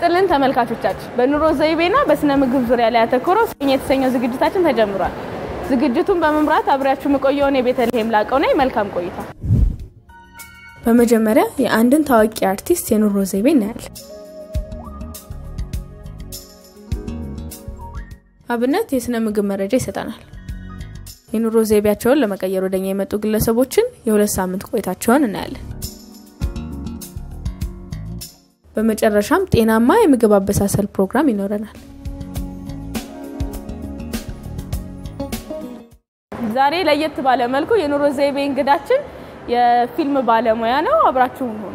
ይስጥልን ተመልካቾቻችን፣ በኑሮ ዘይቤና በስነ ምግብ ዙሪያ ላይ ያተኮረው ስኝ የተሰኘው ዝግጅታችን ተጀምሯል። ዝግጅቱን በመምራት አብሬያችሁ የምቆየውን የቤተልሔም ላቀው ነኝ። መልካም ቆይታ። በመጀመሪያ የአንድን ታዋቂ አርቲስት የኑሮ ዘይቤ እናያለን። አብነት የስነ ምግብ መረጃ ይሰጠናል። የኑሮ ዘይቤያቸውን ለመቀየር ወደኛ የመጡ ግለሰቦችን የሁለት ሳምንት ቆይታቸውን እናያለን። በመጨረሻም ጤናማ የምግብ አበሳሰል ፕሮግራም ይኖረናል። ዛሬ ለየት ባለ መልኩ የኑሮ ዘይቤ እንግዳችን የፊልም ባለሙያ ነው። አብራችሁን ሆኑ።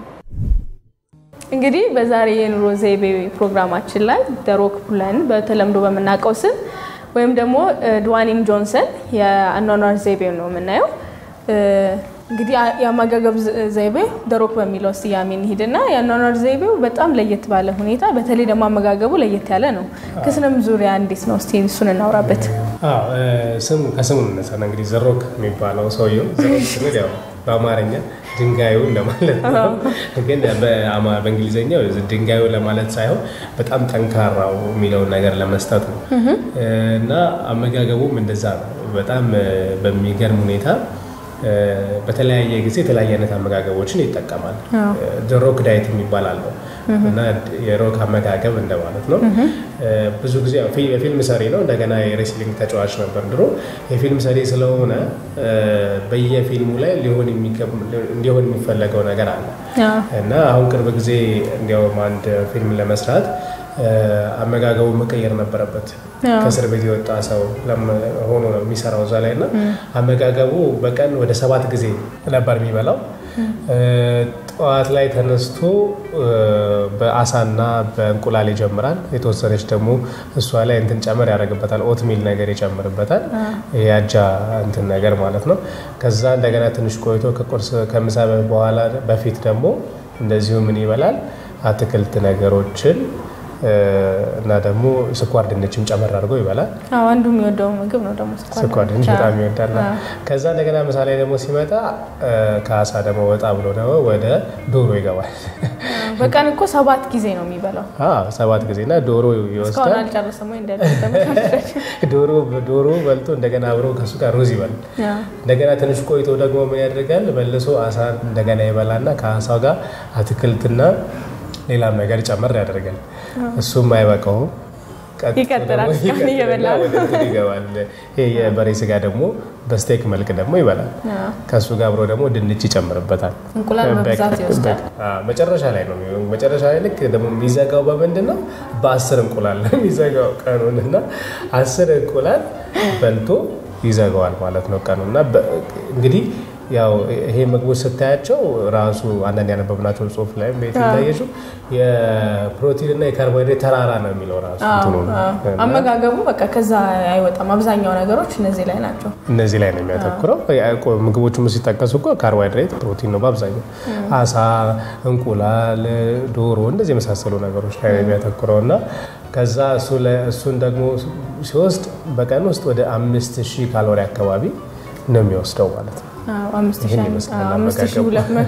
እንግዲህ በዛሬ የኑሮ ዘይቤ ፕሮግራማችን ላይ ደሮክ ብለን በተለምዶ በምናውቀው ስም ወይም ደግሞ ድዋኒን ጆንሰን የአኗኗር ዘይቤ ነው የምናየው። እንግዲህ የአመጋገብ ዘይቤ ደሮክ በሚለው ስያሜ እንሂድና የአኗኗር ዘይቤው በጣም ለየት ባለ ሁኔታ በተለይ ደግሞ አመጋገቡ ለየት ያለ ነው። ከስነም ዙሪያ እንዴት ነው? እስቲ እሱን እናውራበት። ስሙ ከስሙ እነሳና እንግዲህ ዘሮክ የሚባለው ሰውየው ዘሮክ ስንል ያው በአማርኛ ድንጋዩ እንደማለት ነው። ግን በእንግሊዝኛው ድንጋዩ ለማለት ሳይሆን በጣም ጠንካራው የሚለውን ነገር ለመስጠት ነው እና አመጋገቡም እንደዛ ነው። በጣም በሚገርም ሁኔታ በተለያየ ጊዜ የተለያየ አይነት አመጋገቦችን ይጠቀማል። ሮክ ዳይት የሚባል አለው እና የሮክ አመጋገብ እንደማለት ነው። ብዙ ጊዜ የፊልም ሰሪ ነው። እንደገና የሬስሊንግ ተጫዋች ነበር ድሮ። የፊልም ሰሪ ስለሆነ በየፊልሙ ላይ እንዲሆን የሚፈለገው ነገር አለ እና አሁን ቅርብ ጊዜ እንዲያውም አንድ ፊልም ለመስራት አመጋገቡ መቀየር ነበረበት። ከእስር ቤት የወጣ ሰው ሆኖ ነው የሚሰራው እዛ ላይ እና አመጋገቡ በቀን ወደ ሰባት ጊዜ ነበር የሚበላው። ጠዋት ላይ ተነስቶ በአሳና በእንቁላል ይጀምራል። የተወሰነች ደግሞ እሷ ላይ እንትን ጨመር ያደርግበታል። ኦትሚል ነገር ይጨምርበታል። የአጃ እንትን ነገር ማለት ነው። ከዛ እንደገና ትንሽ ቆይቶ ከቁርስ ከምሳ በኋላ በፊት ደግሞ እንደዚሁ ምን ይበላል? አትክልት ነገሮችን እና ደግሞ ስኳር ድንችም ጨመር አድርጎ ይበላል። አንዱ የሚወደው ምግብ ነው ደግሞ ስኳር ድንች በጣም ይወዳል። ከዛ እንደገና ምሳ ላይ ደግሞ ሲመጣ ከአሳ ደግሞ ወጣ ብሎ ደግሞ ወደ ዶሮ ይገባል። በቀን እኮ ሰባት ጊዜ ነው የሚበላው። ሰባት ጊዜ እና ዶሮ ይወስዳል። አልጨረሰም ወይ ዶሮ በልቶ እንደገና አብሮ ከሱ ጋር ሩዝ ይበላል። እንደገና ትንሽ ቆይቶ ደግሞ ምን ያደርጋል? መልሶ አሳ እንደገና ይበላና ከአሳው ጋር አትክልትና ሌላም ነገር ጨመር ያደርጋል። እሱም አይበቃውም ይቀጥላል እየበላ ይገባል። የበሬ ስጋ ደግሞ በስቴክ መልክ ደግሞ ይበላል። ከእሱ ጋር አብሮ ደግሞ ድንች ይጨምርበታል። እንቁላል በብዛት ይወስዳል። መጨረሻ ላይ ነው መጨረሻ ላይ ልክ ደግሞ የሚዘጋው በምንድን ነው? በአስር እንቁላል ነው የሚዘጋው ቀኑን እና አስር እንቁላል በልቶ ይዘጋዋል ማለት ነው ቀኑ እና እንግዲህ ያው ይሄ ምግቦች ስታያቸው ራሱ አንዳንድ ያነበብናቸው ጽሁፍ ላይ ቤት እንዳየችው የፕሮቲን እና የካርቦሃይድሬት ተራራ ነው የሚለው ራሱ አመጋገቡ በቃ ከዛ አይወጣም። አብዛኛው ነገሮች እነዚህ ላይ ናቸው። እነዚህ ላይ ነው የሚያተኩረው። ምግቦቹም ሲጠቀሱ እኮ ካርቦሃይድሬት ፕሮቲን ነው በአብዛኛው አሳ፣ እንቁላል፣ ዶሮ እንደዚህ የመሳሰሉ ነገሮች ላይ ነው የሚያተኩረው እና ከዛ እሱን ደግሞ ሲወስድ በቀን ውስጥ ወደ አምስት ሺህ ካሎሪ አካባቢ ነው የሚወስደው ማለት ነው። አምስት ሺህ ሁለት መቶ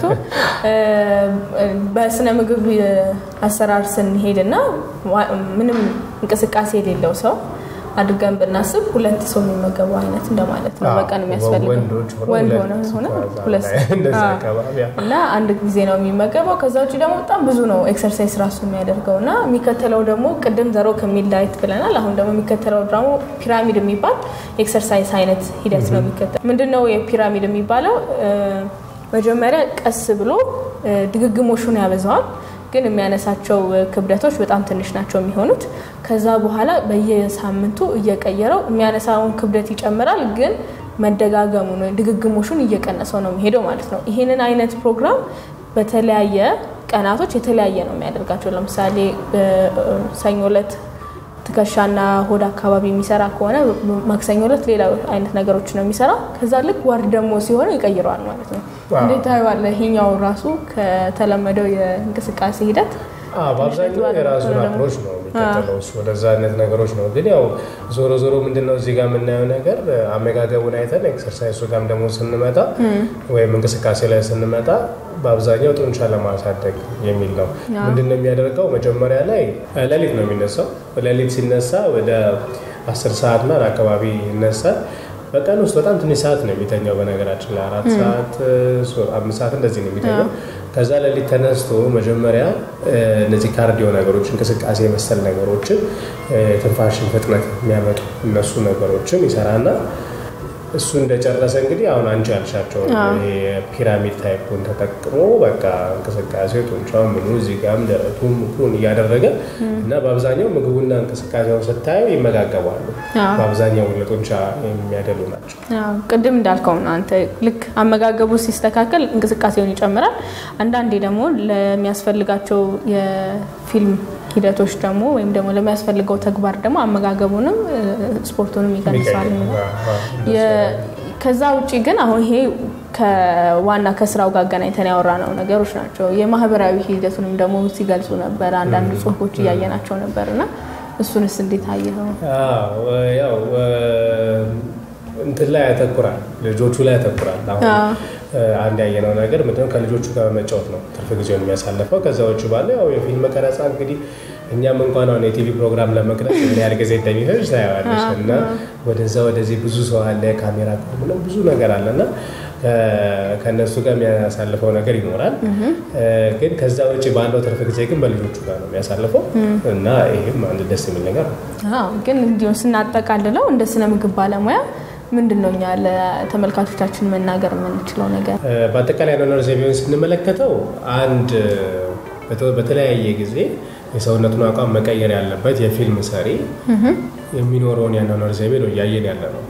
በስነ ምግብ አሰራር ስንሄድ እና ምንም እንቅስቃሴ የሌለው ሰው አድርገን ብናስብ ሁለት ሰው የሚመገበው አይነት እንደማለት ነው። በቀን የሚያስፈልገው ወንድ ሆነ ሆነ ሁለት እና አንድ ጊዜ ነው የሚመገበው። ከዛ ውጭ ደግሞ በጣም ብዙ ነው ኤክሰርሳይዝ ራሱ የሚያደርገው እና የሚከተለው ደግሞ ቅድም ዘሮክ የሚል ዳይት ብለናል። አሁን ደግሞ የሚከተለው ደግሞ ፒራሚድ የሚባል ኤክሰርሳይዝ አይነት ሂደት ነው የሚከተለው። ምንድን ነው የፒራሚድ የሚባለው? መጀመሪያ ቀስ ብሎ ድግግሞሹን ያበዛዋል ግን የሚያነሳቸው ክብደቶች በጣም ትንሽ ናቸው የሚሆኑት። ከዛ በኋላ በየሳምንቱ እየቀየረው የሚያነሳውን ክብደት ይጨምራል፣ ግን መደጋገሙ ድግግሞሹን እየቀነሰው ነው የሚሄደው ማለት ነው። ይህንን አይነት ፕሮግራም በተለያየ ቀናቶች የተለያየ ነው የሚያደርጋቸው። ለምሳሌ ሰኞ ዕለት ትከሻና ሆድ አካባቢ የሚሰራ ከሆነ ማክሰኞ ዕለት ሌላ አይነት ነገሮች ነው የሚሰራ። ከዛ ልክ ወር ደግሞ ሲሆን ይቀይረዋል ማለት ነው። እንዴት ታየዋለህ? ይሄኛው ራሱ ከተለመደው የእንቅስቃሴ ሂደት በአብዛኛው የራሱን አፕሮች ነው የሚከተለው እሱ ወደዛ አይነት ነገሮች ነው። ግን ያው ዞሮ ዞሮ ምንድነው እዚህ ጋር የምናየው ነገር አመጋገቡን አይተን ኤክሰርሳይሱ ጋርም ደግሞ ስንመጣ ወይም እንቅስቃሴ ላይ ስንመጣ በአብዛኛው ጡንቻ ለማሳደግ የሚል ነው። ምንድነው የሚያደርገው? መጀመሪያ ላይ ሌሊት ነው የሚነሳው። ሌሊት ሲነሳ ወደ አስር ሰዓት እና አካባቢ ይነሳል። በቀን ውስጥ በጣም ትንሽ ሰዓት ነው የሚተኛው። በነገራችን ላይ አራት ሰዓት አምስት ሰዓት እንደዚህ ነው የሚተኛው። ከዛ ሌሊት ተነስቶ መጀመሪያ እነዚህ ካርዲዮ ነገሮች እንቅስቃሴ መሰል ነገሮችን ትንፋሽን ፍጥነት የሚያመጡ እነሱ ነገሮችን ይሰራና እሱ እንደጨረሰ እንግዲህ አሁን አንቺ ያልሻቸው ፒራሚድ ታይፑን ተጠቅሞ በቃ እንቅስቃሴ ጡንቻው ምኑ እዚህ ጋም ደረቱ ምኩን እያደረገ እና በአብዛኛው ምግቡና እንቅስቃሴውን ስታየው ይመጋገባሉ። በአብዛኛው ለጡንቻ የሚያደሉ ናቸው። ቅድም እንዳልከው ነው አንተ ልክ አመጋገቡ ሲስተካከል እንቅስቃሴውን ይጨምራል። አንዳንዴ ደግሞ ለሚያስፈልጋቸው የፊልም ሂደቶች ደግሞ ወይም ደግሞ ለሚያስፈልገው ተግባር ደግሞ አመጋገቡንም ስፖርቱንም ይቀንሳል። ከዛ ውጭ ግን አሁን ይሄ ከዋና ከስራው ጋር አገናኝተን ያወራነው ነገሮች ናቸው። የማህበራዊ ሂደቱንም ደግሞ ሲገልጹ ነበር፣ አንዳንድ ጽሁፎች እያየናቸው ነበር እና እሱንስ እንዴት አየኸው? ያው እንትን ላይ ያተኩራል፣ ልጆቹ ላይ ያተኩራል። አሁን አንድ ያየነው ነገር ምንድነው ከልጆቹ ጋር በመጫወት ነው ትርፍ ጊዜውን የሚያሳልፈው። ከዛ ውጭ ባለ ያው የፊልም ቀረጻ እንግዲህ እኛም እንኳን አሁን የቲቪ ፕሮግራም ለመቅረጽ ምን ያህል ጊዜ እንደሚፈጅ ታያዋለሽ። እና ወደዛ ወደዚህ ብዙ ሰው አለ፣ ካሜራ ምንም ብዙ ነገር አለ እና ከእነሱ ጋር የሚያሳልፈው ነገር ይኖራል። ግን ከዛ ውጭ ባለው ትርፍ ጊዜ ግን በልጆቹ ጋር ነው የሚያሳልፈው እና ይህም አንድ ደስ የሚል ነገር ነው። ግን እንዲሁ ስናጠቃልለው እንደ ስነ ምግብ ባለሙያ ምንድን ነው እኛ ለተመልካቾቻችን መናገር የምንችለው ነገር? በአጠቃላይ አኗኗር ዘይቤውን ስንመለከተው አንድ በተለያየ ጊዜ የሰውነቱን አቋም መቀየር ያለበት የፊልም ሰሪ የሚኖረውን የአኗኗር ዘይቤ ነው እያየን ያለ ነው።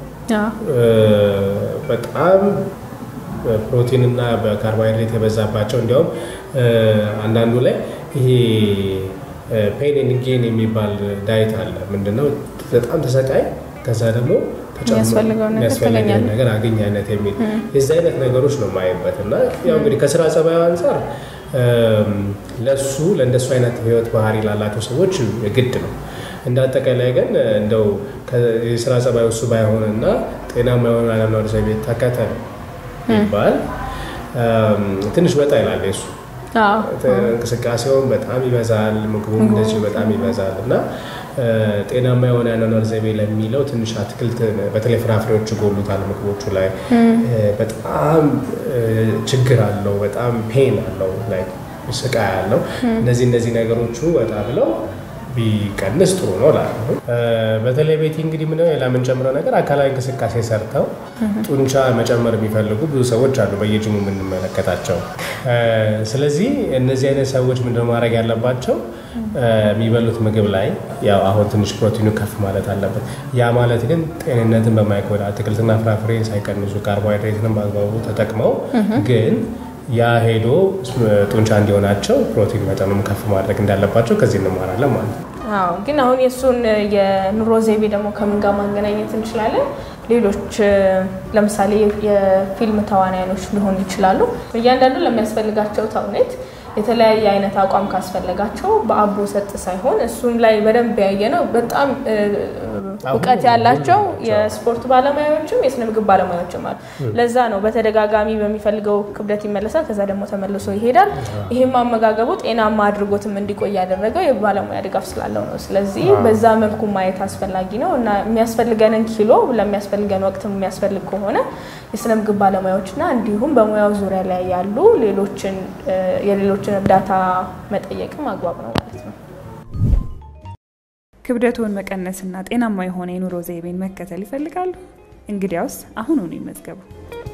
በጣም ፕሮቲንና በካርቦሃይድሬት የበዛባቸው እንዲያውም አንዳንዱ ላይ ይሄ ፔን ኤንድ ጌን የሚባል ዳይት አለ። ምንድነው በጣም ተሰቃይ ከዛ ደግሞ የሚያስፈልገውን ነገር አገኝ አይነት የሚል የዚህ አይነት ነገሮች ነው ማየበት እና ያው እንግዲህ ከስራ ጸባዩ አንጻር ለሱ ለእንደሱ አይነት ህይወት ባህሪ ላላቸው ሰዎች ግድ ነው። እንደ አጠቃላይ ግን እንደው የስራ ጸባይ እሱ ባይሆንና ጤናማ የሆነ አኗኗር ዘይቤ ተከተል ይባል ትንሽ ወጣ ይላል የሱ እንቅስቃሴውን በጣም ይበዛል፣ ምግቡም እንደዚሁ በጣም ይበዛል እና ጤናማ የሆነ አኗኗር ዘይቤ ለሚለው ትንሽ አትክልት በተለይ ፍራፍሬዎች ይጎሉታል ምግቦቹ ላይ በጣም ችግር አለው፣ በጣም ፔን አለው ላይ ስቃይ አለው። እነዚህ እነዚህ ነገሮቹ ወጣ ብለው ቢቀንስ ጥሩ ነው እላለሁ። በተለይ ቤቲ እንግዲህ ምነው ሌላ የምንጨምረው ነገር አካላዊ እንቅስቃሴ ሰርተው ጡንቻ መጨመር የሚፈልጉ ብዙ ሰዎች አሉ በየጅሙ የምንመለከታቸው። ስለዚህ እነዚህ አይነት ሰዎች ምንድነው ማድረግ ያለባቸው? የሚበሉት ምግብ ላይ ያው አሁን ትንሽ ፕሮቲኑ ከፍ ማለት አለበት። ያ ማለት ግን ጤንነትን በማይጎዳ አትክልትና ፍራፍሬ ሳይቀንሱ ካርቦሃይድሬትንም በአግባቡ ተጠቅመው ግን ያ ሄዶ ጡንቻ እንዲሆናቸው ፕሮቲን መጠኑም ከፍ ማድረግ እንዳለባቸው ከዚህ እንማራለን ማለት ነው። አዎ ግን አሁን የእሱን የኑሮ ዘይቤ ደግሞ ከምን ጋር ማገናኘት እንችላለን? ሌሎች ለምሳሌ የፊልም ተዋናያኖች ሊሆኑ ይችላሉ። እያንዳንዱ ለሚያስፈልጋቸው ተውኔት የተለያየ አይነት አቋም ካስፈለጋቸው በአቦ ሰጥ ሳይሆን እሱን ላይ በደንብ ያየ ነው። በጣም እውቀት ያላቸው የስፖርት ባለሙያዎችም የስነ ምግብ ባለሙያዎችም አሉ። ለዛ ነው በተደጋጋሚ በሚፈልገው ክብደት ይመለሳል፣ ከዛ ደግሞ ተመልሶ ይሄዳል። ይህም አመጋገቡ ጤናማ አድርጎትም እንዲቆይ ያደረገው የባለሙያ ድጋፍ ስላለው ነው። ስለዚህ በዛ መልኩ ማየት አስፈላጊ ነው እና የሚያስፈልገንን ኪሎ ለሚያስፈልገን ወቅት የሚያስፈልግ ከሆነ የስነ ምግብ ባለሙያዎችና እንዲሁም በሙያው ዙሪያ ላይ ያሉ ሌሎችን የሌሎችን እርዳታ መጠየቅም አግባብ ነው ማለት ነው። ክብደቶን መቀነስና ጤናማ የሆነ የኑሮ ዘይቤን መከተል ይፈልጋሉ? እንግዲያውስ አሁኑኑ ይመዝገቡ።